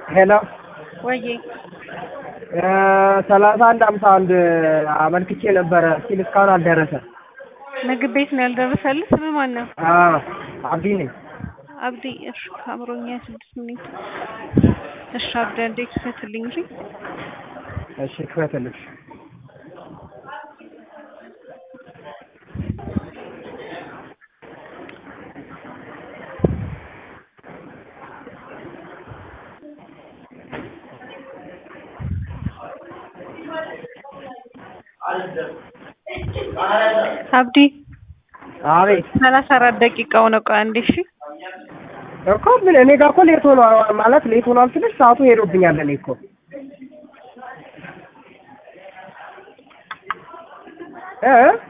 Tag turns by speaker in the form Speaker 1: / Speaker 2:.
Speaker 1: ሄሎ
Speaker 2: ወዬ
Speaker 1: ሰላሳ አንድ ሀምሳ አንድ አመልክቼ ነበረ ሲል እስካሁን አልደረሰ።
Speaker 2: ምግብ ቤት ነው ያልደረሰልህ? ስም ማን ነው?
Speaker 1: አብዲ ነኝ።
Speaker 2: አብዲ። እሺ ከአምሮኛ ስድስት ሚኒት። እሺ አብዲ አንዴ ክፈትልኝ እንጂ
Speaker 1: እሺ ክፈትልሽ።
Speaker 2: አብዲ
Speaker 1: አቤት
Speaker 2: ሰላሳ አራት ደቂቃው ነው። ቆይ አንዴ እሺ
Speaker 1: እኮ ምን እኔ ጋር እኮ ሌት ሆኗል ማለት ሌት ሆኗል ስልሽ ሰዓቱ ሄዶብኛል። እኔ እኮ እ